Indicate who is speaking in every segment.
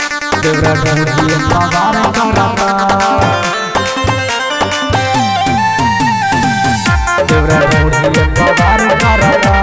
Speaker 1: देवरा ढूंढिए पवार करता देवरा ढूंढिए पवार करता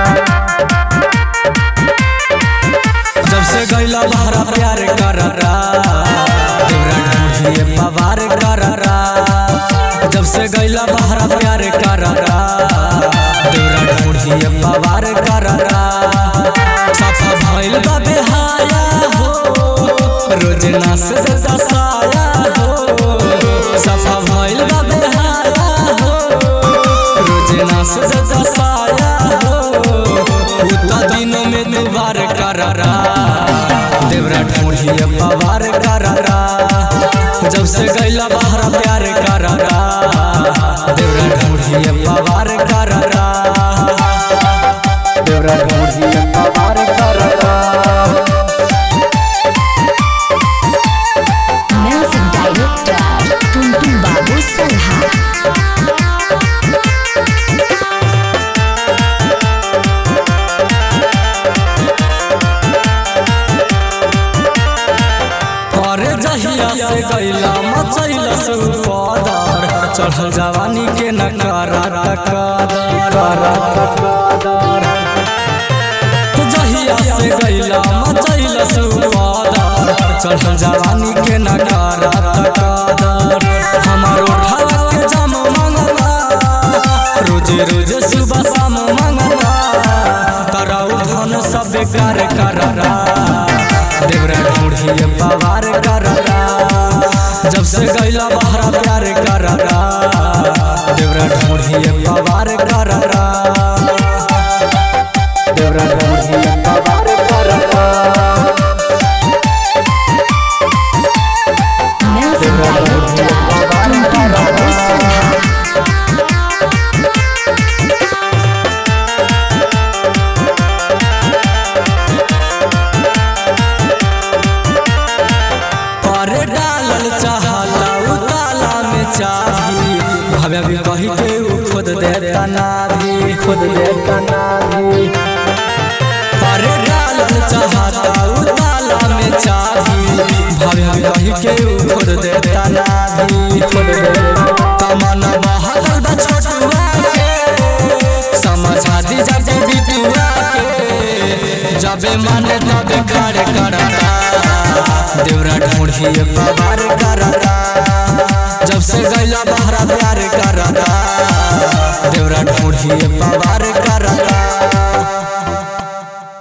Speaker 2: जब से गैला बहरा प्यार कररा देवरा ढूंढिए पवार कररा जब से गैला बहरा प्यार कररा देवरा ढूंढिए पवार कररा साफा भइल बा बेहाया हो रोज नास दसाया हो साफा भइल बा बेहाया हो रोज नास दसाया हो उता दिनों में दुबार कररा देवरा ढूंढिए पवार कररा जब से गैला बहरा प्यार कररा देवरा ढूंढिए पवार कररा
Speaker 1: देवरा ढूंढिए पवार करता
Speaker 3: Music Director Tuntung Babu Salha
Speaker 2: और जहिया से गैला मचैला से पदर चढ़ल जवानी के न करा टकदर जहिया से गैला मचैला से पदर चढ़ल जवानी के न करा टकदर हमार उठावा के जाम मंगला रोज रोज सुबह शाम मंगला कराऊ धन सब बेकार कररा देवरा ढूंढिए पवार कररा जब से गैला बहरा प्यार कररा देवरा ढूंढिए पवार कररा
Speaker 1: देवरा ढूंढिए पवार करता
Speaker 3: Music Director Tuntung Babu Salha
Speaker 2: पर डालल चाहता उताला में चाभी भावे भी कही के उ खुद देता नाभी खुद देता नाभी पर डालल चाहता उताला में चाभी भावे भी कही के उ खुद देता नाभी खुद देता तमन्ना बहल बा छोटुआ के समझा दी जाते बिटुआ के जबे माने तबे खड़े करता देवरा ढूंढिए पवार करता जब से गैला बहरा प्यार करता देवरा ढूंढिए पवार करता